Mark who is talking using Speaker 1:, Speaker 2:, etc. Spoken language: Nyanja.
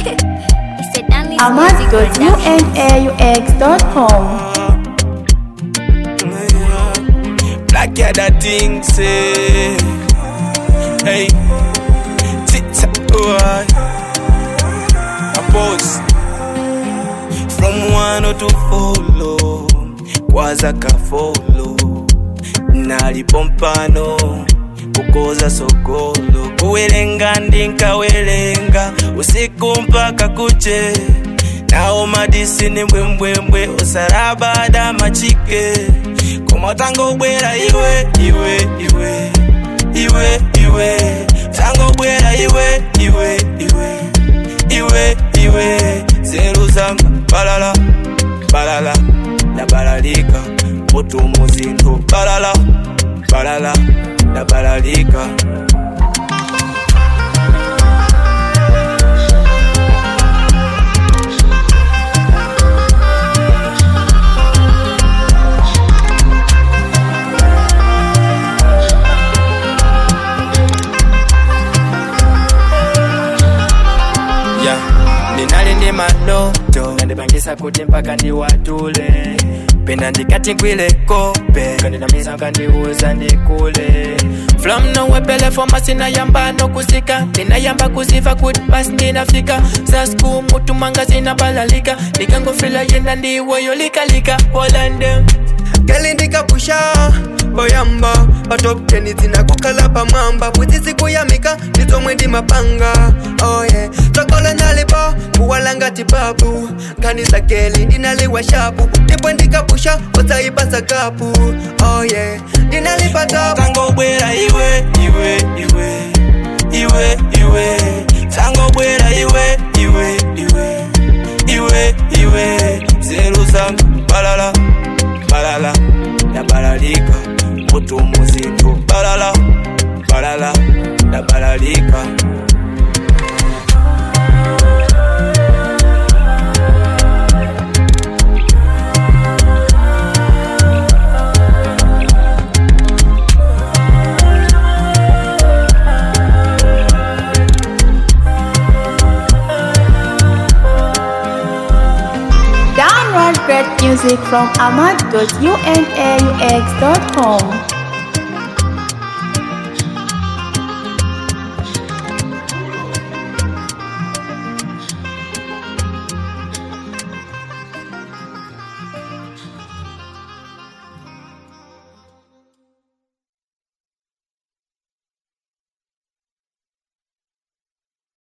Speaker 1: It's a Danny's music production.
Speaker 2: ahmad.unaux.com
Speaker 3: Black yeah, that thing say, hey, tic tac, boy. I pose from one to follow, kwaza ka follow, nalipompano kukoza sokolo, kuwelenga ndinkawelenga usiku mpaka kuche nao madisi ni mbwembwembwe usalabada machike komatango bwera iwe iwe iwe iwe iwe tango bwera iwe iwe iwe iwe iwe zeru zanga balala balala nabalalika utumuzinto balala balala nabalalika ya ninali ndi maloto nandipangisa kuti mpaka ndiwatule pena ndikati ngwile kope kandinamisa kandiuza ndikule from nowhere foma sinayamba nokusika ndinayamba kuziva kuti basi ndinafika sasku mutu manga zinabalalika ndikangofila yenda ndiweyo likalika polande
Speaker 4: Kali ndikapusha boyamba patop 10 zinakukala pamwamba bwizisi kuyamika ndizomwe ndi mapanga oh yeah. tsokola nalipo kuwalanga tibabu kanisa keli ndinaliwa shapu ndipo ndikapusha osaipasa kapu oh yeah. ndinalipa tabu
Speaker 3: tango bwera iwe iwe iwe iwe iwe tango bwera iwe iwe iwe iwe iwe zeru zanga balala balala nabalalika mutu muzinto balala balala nabalalika
Speaker 2: Download great music from ahmad.unaux.com